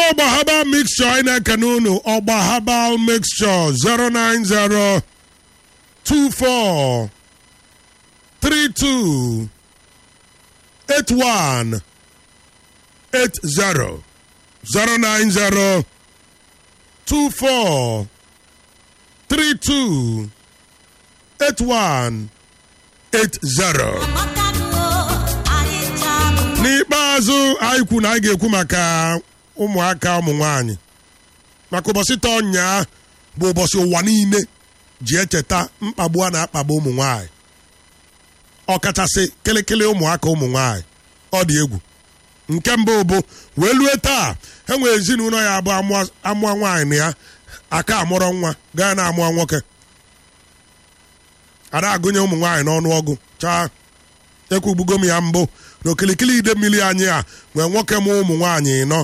ọgba herbal mixture anyị na-ekene unu ọgba herbal mixture 090 24 32 81 80 090 24 32 81 80 n'ikpeazụ anyị kwu na anyị ga-ekwu maka ụmụaka ụmụ nwanyị maka ụbọchị tọnya bụ ụbọchị ụwa niile ji echeta mkpagbu a na-akpagbu ụmụ nwanyị ọkachasị kịlịkịlị ụmụaka ụmụ nwanyị ọ dị egwu nke mbụ bụ wee lue taa e nwere ezinụlọ ya abụ amụọ nwaanyị na ya aka amụrọ nwa gaa na amụọ nwoke ada agụnye ụmụ nwaanyị n'ọnụọgụ chaa ekwugbugo m ya mbụ na okilikili ide mmiri anyị a nwee nwoke mụ ụmụ nwaanyị nọ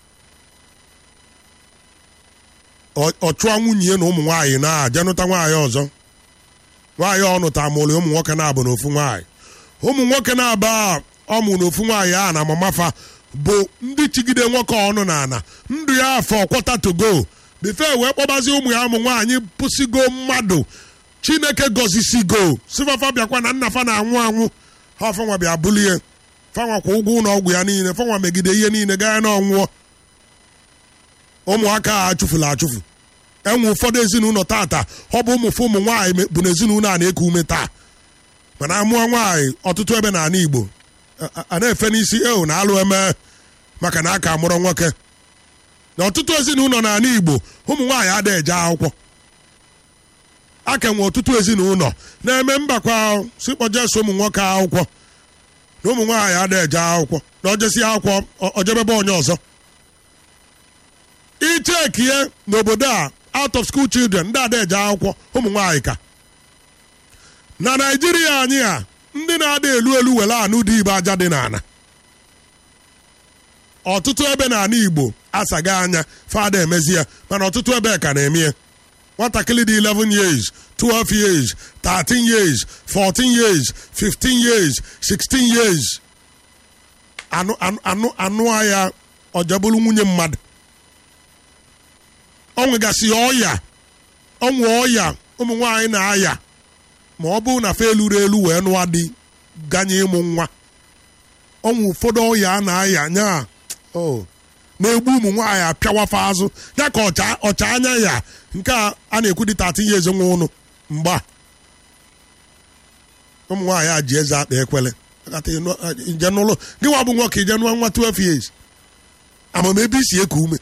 ọ chụọ nwunye na ụmụ nwaanyị na-aja nụta nwaanyị ọzọ nwaanyị ọ nụta mụrụ ụmụ nwoke na-abụ na ofu nwaanyị ụmụ nwoke na-aba ọmụ na ofu nwaanyị a na mamafa bụ ndị chigide nwoke ọnụ na ana ndụ ya afọ kwọta togo bife wee kpọbazi ụmụ ya ụmụ nwaanyị pụsigo mmadụ chineke gọzisigo sifafa bịakwa na nna fa na-anwụ anwụ ha fanwa bịa bulie fanwa kwa ụgwọ ụlọ ọgwụ ya niile fanwa megide ihe niile gaa na ọnwụọ ụmụaka a achụfula achụfu enwe ụfọdụ ezinụlọ tata ọ bụ ụmụfụ ụmụ nwaanyị bụ na ezinụlọ a na-eku ume taa mana amụọ nwaanyị ọtụtụ ebe na ala igbo a na-efe n'isi eo na alụ eme maka na aka mụrụ nwoke na ọtụtụ ezinụlọ na ala igbo ụmụ nwaanyị adịghị eje akwụkwọ aka nwe ọtụtụ ezinụlọ na-eme mbakwa si kpọjeso ụmụ nwoke akwụkwọ na ụmụ nwaanyị adịghị eje akwụkwọ na ojesi akwụkwọ ojebebe onye ọzọ ichekie n'obodo a out of school children ndị ada eje akwụkwọ ụmụ nwaanyị ka na naijiria anyị a ndị na-ada elu elu were anụ dị ibe aja dị n'ala ọtụtụ ebe na ala igbo asaga anya fada emezi ya mana ọtụtụ ebe ka na-eme ya nwatakịrị dị 11 years 12 years 13 years 14 years 15 years 16 years anụ anụ anụ ya ọjabụrụ nwunye mmadụ ọ nwegasị ọya ọnwụ ọya ụmụ nwaanyị na-aya ma ọ bụrụ na fe eluru elu wee nụọ dị ganye ịmụ nwa ọnwụ ụfọdụ ọya a na-aya nya na-egbu ụmụ nwaanyị apịawafa azụ ya ka ọcha anya ya nke a na-ekwu dị 13 years nwa ụnụ mgba ụmụ nwaanyị a ji eze akpa ekwele nje n'ụlọ gị nwa bụ nwoke ije nụọ nwa 12 years amamebe isi eku ume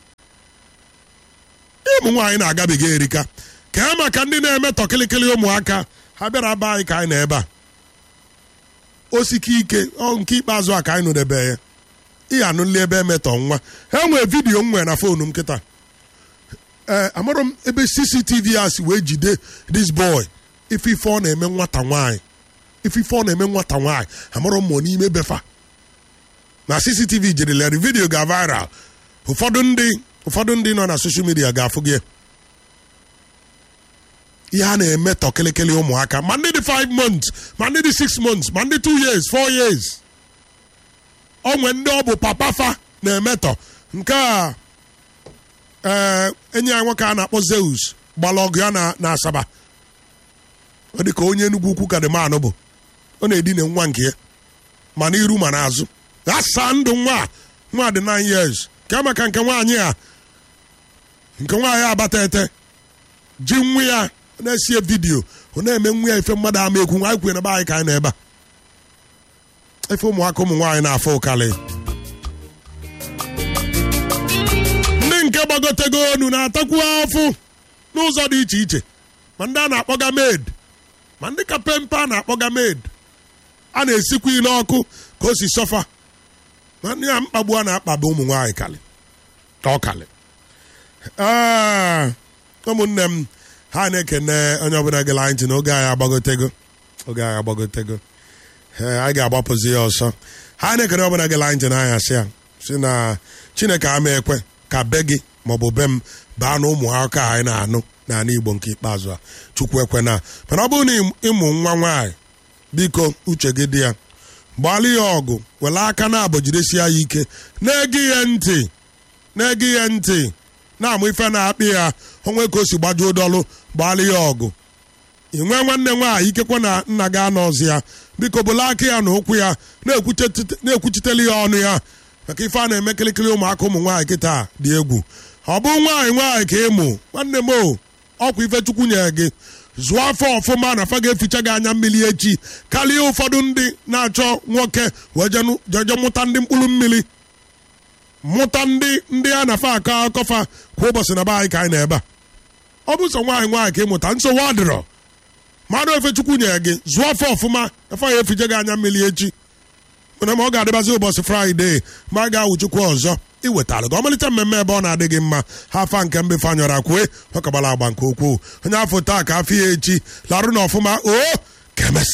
ụmụ nwaanyị na-agabiga erika ka ya maka ndị na-emetọ kịlịkịlị ụmụaka ha bịara be anyị ka anyị na ebe a osike ike nke ikpeazụ a ka anyị nụdebe ya ihe anụli ebe emetọ nwa ha nwee vidiyo m nwere na foonu m kịta ee amarọ m ebe cctv a si wee jide this boy ife ife ọ na-eme nwata nwaanyị ife ife ọ na-eme nwata nwaanyị amarọ m ma n'ime befa na cctv jirila vidiyo ga viral ụfọdụ ndị ụfọdụ ndị nọ na soshal midia ga-afụ gị ihe a na-emetọ kịlịkịlị ụmụaka ma ndị dị 5 months ma ndị dị 6 months ma ndị 2 years 4 years onwe ndị ọ bụ papa fa na-emetọ nke a ee enyi ya nwoke a na-akpọ Zeus gbara ọgụ ya na Asaba ọ dị ka onye Enugwu ukwu kadimanụ bụ ọ na-edina nwa nke ya ma n'iru ma n'azụ asaa ndụ nwa nwa dị 9 years ka maka nke nwaanyị a nke nwaanyị abata ete ji nwa ya na-esie vidiyo ọ na-eme nwa ya ife mmadụ ama ekwu nwa anyị kwere na be anyị ka anyị na ebe a efe ụmụaka ụmụ nwaanyị na-afụ ụkalị ndị nke gbagotego onu na-atakwu afụ n'ụzọ dị iche iche ma ndị a na-akpọga maid ma ndị ka pempe a na-akpọga maid a na-esikwa ile ọkụ ka o si sọfa ma ndị a mkpagbu a na-akpagbu ụmụ nwaanyị kalị ka ọ kalị ụmụnne m ha na-ekene onye ọbụla gela anyị ntị na oge anyị agbagotego oge anyị agbagotego anyị ga-agbapụzi ya ọsọ ha na-ekene ọbụla gela anyị ntị n'anya sị ya si na chineke ama ekwe ka be gị maọbụ be m baa na ụmụ aka anyị na-anụ n'ala igbo nke ikpeazụ a chukwu ekwe na mana ọ bụrụ na ịmụ nwa nwaanyị biko uche gị dị ya gbalị ya ọgụ were aka na abụ jidesie ya ike na-ege ya ntị na-ege ihe ntị na-amụ ife na-akpị ya onwe ka o si gbajuo dọlụ gbaala ya ọgụ ị nwee nwanne nwaanyị ikekwe na nna gị anọzi ya biko bụla aka ya na ụkwụ ya na-ekwuchiteli ya ọnụ ya maka ife a na-eme kịlịkịlị ụmụaka ụmụ nwaanyị kịta dị egwu ọ bụ nwaanyị nwaanyị ka ịmụ nwanne m o ọkwa ife chukwu nyere gị zụọ afọ ọfụma na afa ga-eficha gị anya mmiri echi karịa ụfọdụ ndị na-achọ nwoke wee jeje mụta ndị mkpụrụ mmiri mụta ndị ndị a na-afa akọ akọfa kwa ụbọchị na be anyị ka anyị na-ebe a ọ bụ sọ nwaanyị nwaanyị ka ịmụta nsogbu adịrọ mmadụ efe chukwu nyere gị zụọ afọ ọfụma afa ya efije gị anya mmiri echi mana ma ọ ga-adịbazi ụbọchị fraịde ma a ga-awụ chukwu ọzọ iwetara gị ọmalịcha mmemme ebe ọ na-adị gị mma ha afa nke mbe fanyọrọ kwue ọ kagbara agba nke ukwuu onye afọ taa ka afọ ya echi larụ na ọfụma o kemesi